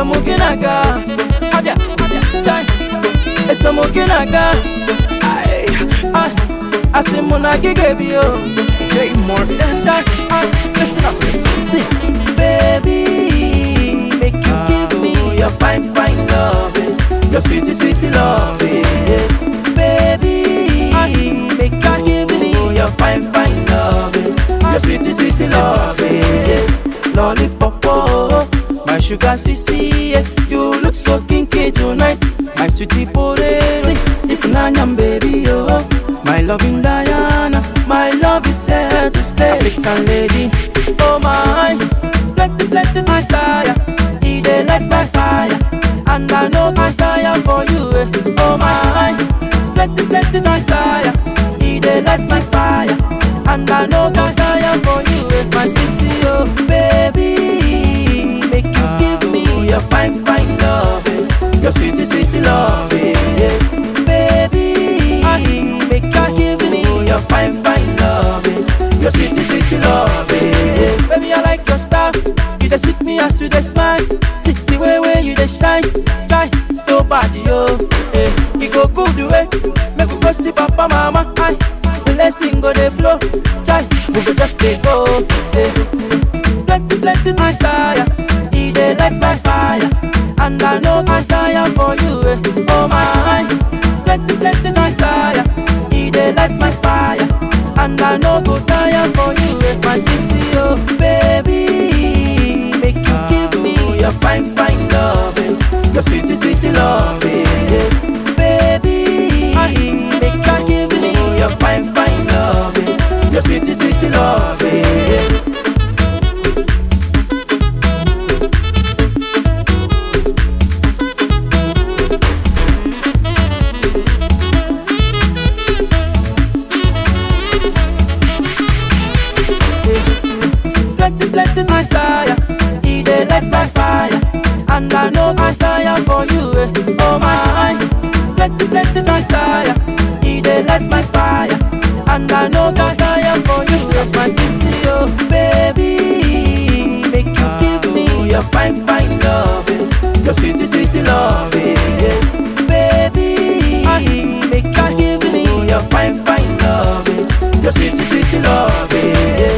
Esomuginaga, abia, chai, Esomuginaga, ay, ay, Asimuna gigabio, J Morton, chai, ay, listen up, see, baby, make you give me your fine, fine loving, your sweetie, sweetie loving, yeah. baby, make you give me your fine, fine loving, your sweetie, sweetie loving, yeah. lollipop, oh, my sugar sissy, yeah. you look so kinky tonight, my sweetie porezi, if nanyam baby, oh, my loving Diana, my love is here to stay, African lady, oh my, plenty, plenty desire, he dey light my fire, and I know I fire for you, eh. oh my, plenty, plenty desire, he dey light my fire, and I know I fire for you, eh. my sissy, oh baby, make you give me your fine, fine loving, your sweetie, sweetie loving, yeah. baby, make you give me your fine, fine loving, your sweetie, sweetie loving, yeah. baby, I like your style, you dey sweet me as you dey smile, see the way way you dey shine, shine, nobody, oh, eh, you go good way, make we go see papa, mama, aye. Blessing go dey flow, chai, we go just dey go. Eh. Plenty, plenty desire, he dey light my fire, and I know I fire for you. Eh. Oh my, plenty, plenty desire, he dey light my fire, and I know go tire for you. Eh. My sissy, oh baby, make you give me your fine, fine loving, your sweetie, sweetie loving, yeah. baby, make you give me your fine, fine loving, your sweetie, sweetie loving. Yeah. Plenty, plenty desire, he dey light my fire, and I know I fire for you. Eh. Oh my, plenty, plenty desire, he dey light my fire, and I know I fire for you. So my sissy, oh baby, make you give me your fine, fine loving, your sweetie, sweetie loving, yeah. baby, make you give me your fine, fine loving, your sweetie, sweetie loving, yeah.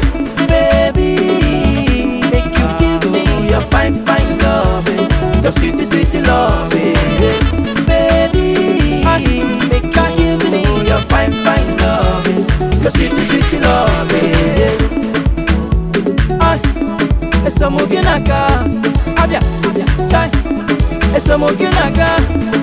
baby, make you give me your fine, fine loving, your sweetie, sweetie loving, yeah. baby, make you give me your fine, fine loving, your sweetie, sweetie loving, yeah. Ay, esa muginaga, abia, chai, esa muginaga,